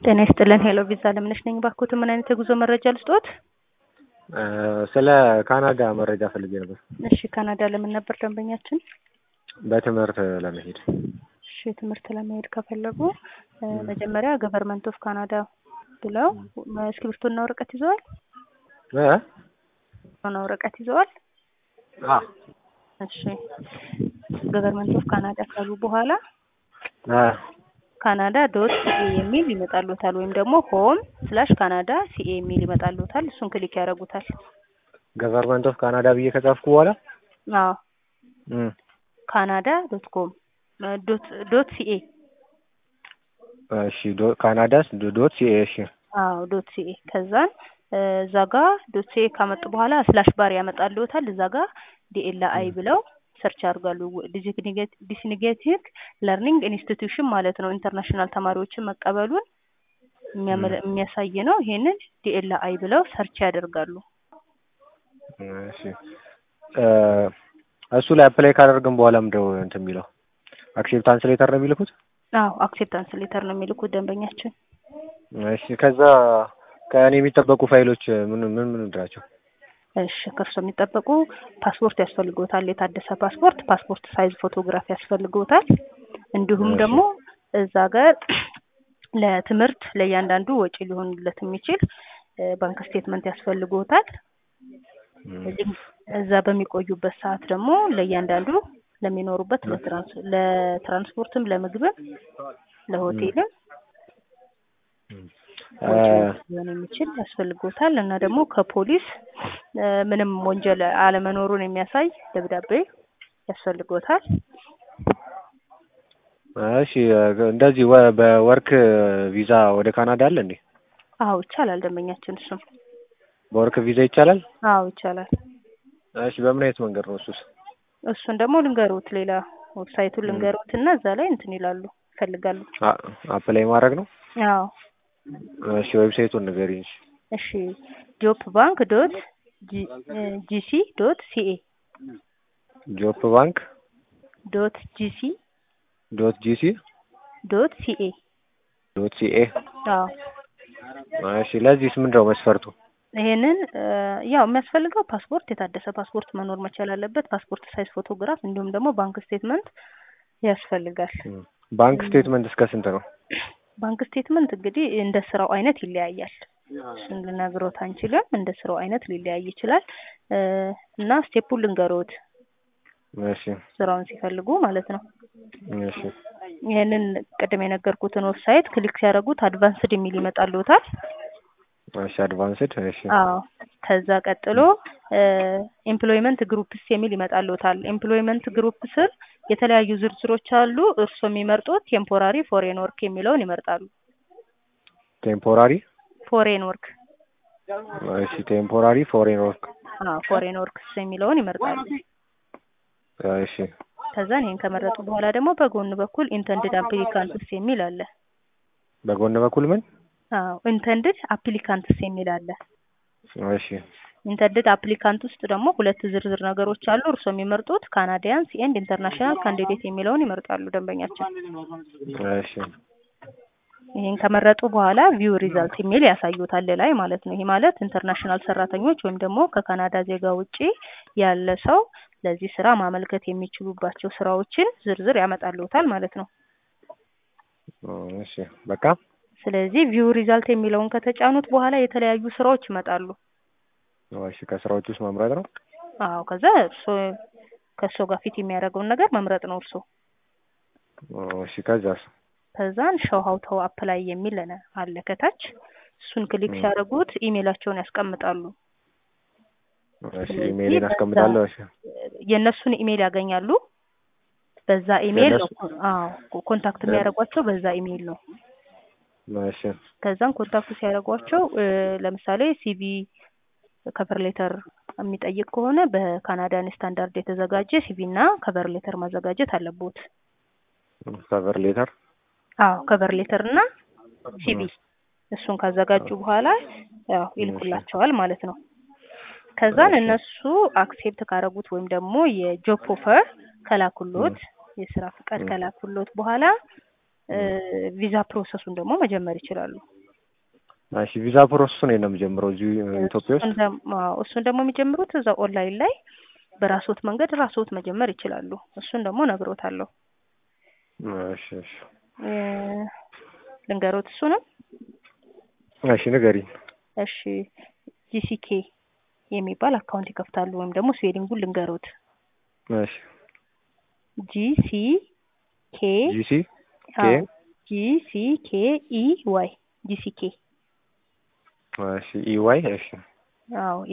ጤና ይስጥልን ሄሎ ቪዛ ለምነሽ ነኝ። ባክዎት ምን አይነት የጉዞ መረጃ ልስጥዎት? ስለ ካናዳ መረጃ ፈልጌ ነበር። እሺ ካናዳ ለምን ነበር ደንበኛችን? በትምህርት ለመሄድ። እሺ ትምህርት ለመሄድ ከፈለጉ መጀመሪያ ገቨርንመንት ኦፍ ካናዳ ብለው እስክሪብቶና ወረቀት ይዘዋል? እ ሆነ ወረቀት ይዘዋል? አ እሺ ገቨርንመንት ኦፍ ካናዳ ካሉ በኋላ አ ካናዳ ዶት ሲኤ የሚል ይመጣልዎታል ወይም ደግሞ ሆም ስላሽ ካናዳ ሲኤ የሚል ይመጣልዎታል። እሱን ክሊክ ያደርጉታል። ገቨርንመንት ኦፍ ካናዳ ብዬ ከጻፍኩ በኋላ አዎ እም ካናዳ ዶት ኮም ዶት ዶት ሲኤ እሺ ዶ ካናዳስ ዶት ሲኤ እሺ አዎ ዶት ሲኤ ከዛን እዛ ጋ ዶት ሲኤ ካመጡ በኋላ ስላሽ ባር ያመጣልዎታል። እዛ ጋ ዲኤል አይ ብለው ሰርች ያደርጋሉ። ዲስኒጌቲቭ ለርኒንግ ኢንስቲትዩሽን ማለት ነው። ኢንተርናሽናል ተማሪዎችን መቀበሉን የሚያመለ- የሚያሳይ ነው። ይሄንን ዲኤል አይ ብለው ሰርች ያደርጋሉ። እሺ እ እሱ ላይ አፕላይ ካደረግን በኋላ ምንድነው እንትን የሚለው አክሴፕታንስ ሌተር ነው የሚልኩት? አዎ አክሴፕታንስ ሌተር ነው የሚልኩት ደንበኛችን። እሺ ከዛ ከእኔ የሚጠበቁ ፋይሎች ምን ምን ምን ናቸው? እሺ ከእርሶ የሚጠበቁ ፓስፖርት ያስፈልግዎታል። የታደሰ ፓስፖርት፣ ፓስፖርት ሳይዝ ፎቶግራፍ ያስፈልግዎታል። እንዲሁም እሺ። ደግሞ እዛ ጋር ለትምህርት ለእያንዳንዱ ወጪ ሊሆንለት የሚችል እ ባንክ ስቴትመንት ያስፈልግዎታል። እዚህ እዛ በሚቆዩበት ሰዓት ደግሞ ለእያንዳንዱ ለሚኖሩበት ለትራንስ ለትራንስፖርትም ለምግብም ለሆቴልም እ ሊሆን የሚችል ያስፈልግዎታል እና ደግሞ ከፖሊስ እ ምንም ወንጀል አለመኖሩን የሚያሳይ ደብዳቤ ያስፈልግዎታል። እሺ እንደዚህ ወ- በወርክ ቪዛ ወደ ካናዳ አለ እንዴ? አዎ ይቻላል ደንበኛችን እሱም በወርክ ቪዛ ይቻላል? አዎ ይቻላል። እሺ በምን አይነት መንገድ ነው እሱስ? እሱን ደግሞ ልንገሩት ሌላ ዌብሳይቱን ልንገሩት እና እዛ ላይ እንትን ይላሉ ይፈልጋሉ። አ- አፕላይ ማድረግ ነው? አዎ እሺ ዌብሳይቱን ንገሪኝ። እሺ እሺ ጆፕ ባንክ ዶት ጂሲ ዶት ሲኤ ጆፕ ባንክ ዶት ጂሲ ዶት ጂሲ ዶት ሲኤ ዶት ሲኤ አዎ እሺ ለዚህስ ምንድን ነው መስፈርቱ? ይሄንን እ ያው የሚያስፈልገው ፓስፖርት የታደሰ ፓስፖርት መኖር መቻል አለበት። ፓስፖርት ሳይዝ ፎቶግራፍ እንዲሁም ደግሞ ባንክ ስቴትመንት ያስፈልጋል። ባንክ ስቴትመንት እስከ ስንት ነው? ባንክ ስቴትመንት እንግዲህ እንደ ስራው አይነት ይለያያል። እሱን ልነግሮት አንችልም። እንደ ስራው አይነት ሊለያይ ይችላል እ እና ስቴፑን ልንገሮት እሺ ስራውን ሲፈልጉ ማለት ነው። እሺ ይሄንን ቅድም የነገርኩትን ዌብሳይት ክሊክ ሲያደርጉት አድቫንስድ የሚል ይመጣልዎታል። እሺ አድቫንስድ እሺ አዎ ከዛ ቀጥሎ ኤምፕሎይመንት ግሩፕስ የሚል ይመጣልዎታል። ኤምፕሎይመንት ግሩፕ ስር የተለያዩ ዝርዝሮች አሉ። እርስዎ የሚመርጡት ቴምፖራሪ ፎሬን ወርክ የሚለውን ይመርጣሉ። ቴምፖራሪ ፎሬን ወርክ እሺ ቴምፖራሪ ፎሬን ወርክ አዎ ፎሬን ወርክስ የሚለውን ይመርጣሉ። እሺ ከዛን ይሄን ከመረጡ በኋላ ደግሞ በጎን በኩል ኢንተንድድ አፕሊካንትስ የሚል አለ። በጎን በኩል ምን? አዎ ኢንተንድድ አፕሊካንትስ የሚል አለ። እሺ ኢንተንድድ አፕሊካንት ውስጥ ደግሞ ሁለት ዝርዝር ነገሮች አሉ። እርስዎ የሚመርጡት ካናዲያንስ ኤንድ ኢንተርናሽናል ካንዲዴት የሚለውን ይመርጣሉ ደንበኛችን። እሺ ይሄን ከመረጡ በኋላ ቪው ሪዛልት የሚል ያሳዩታል ላይ ማለት ነው። ይሄ ማለት ኢንተርናሽናል ሰራተኞች ወይም ደግሞ ከካናዳ ዜጋ ውጪ ያለ ሰው ለዚህ ስራ ማመልከት የሚችሉባቸው ስራዎችን ዝርዝር ያመጣልዎታል ማለት ነው። እሺ በቃ ስለዚህ ቪው ሪዛልት የሚለውን ከተጫኑት በኋላ የተለያዩ ስራዎች ይመጣሉ። እሺ ከስራዎች ውስጥ መምረጥ ነው? አዎ ከዛ እርስዎ ከእርስዎ ጋር ፊት የሚያደርገውን ነገር መምረጥ ነው እርስዎ። እሺ ከዛስ? ከዛን ሾው ሀው ቱ አፕላይ የሚል አለ ከታች እሱን ክሊክ ሲያደርጉት ኢሜይላቸውን ያስቀምጣሉ። እሺ ኢሜይልን አስቀምጣለሁ። እሺ የእነሱን ኢሜይል ያገኛሉ። በዛ ኢሜይል ነው የእነሱ- አዎ ኮንታክት የሚያደርጓቸው በዛ ኢሜይል ነው። እሺ ከዛም ኮንታክት ሲያደርጓቸው እ ለምሳሌ ሲቪ ከቨር ሌተር የሚጠይቅ ከሆነ በካናዳን ስታንዳርድ የተዘጋጀ ሲቪ እና ከቨር ሌተር ማዘጋጀት አለቦት። ከቨር ሌተር አዎ ከቨር ሌተር እና ሲቪ እሱን ካዘጋጁ በኋላ ያው ይልኩላቸዋል ማለት ነው። ከዛን እነሱ አክሴፕት ካረጉት ወይም ደግሞ የጆብ ኦፈር ከላኩሎት የስራ ፍቃድ ከላኩሎት በኋላ እ ቪዛ ፕሮሰሱን ደግሞ መጀመር ይችላሉ። እሺ ቪዛ ፕሮሰሱን ነው የምጀምረው እዚሁ ኢትዮጵያ ውስጥ እሱን ደግሞ አዎ፣ እሱን ደግሞ የሚጀምሩት እዛ ኦንላይን ላይ በራስዎት መንገድ ራስዎት መጀመር ይችላሉ። እሱን ደግሞ እነግሮታለሁ። እሺ እሺ እ ልንገሮት እሱንም እሺ ንገሪኝ። እሺ ጂሲኬ የሚባል አካውንት ይከፍታሉ ወይም ደግሞ ስዌሊንጉን ልንገሮት እሺ ጂሲ ኬ ጂሲ ኬ ጂሲ ኬ ኢ ዋይ ጂሲኬ እሺ ኢዋይ እሺ አዎ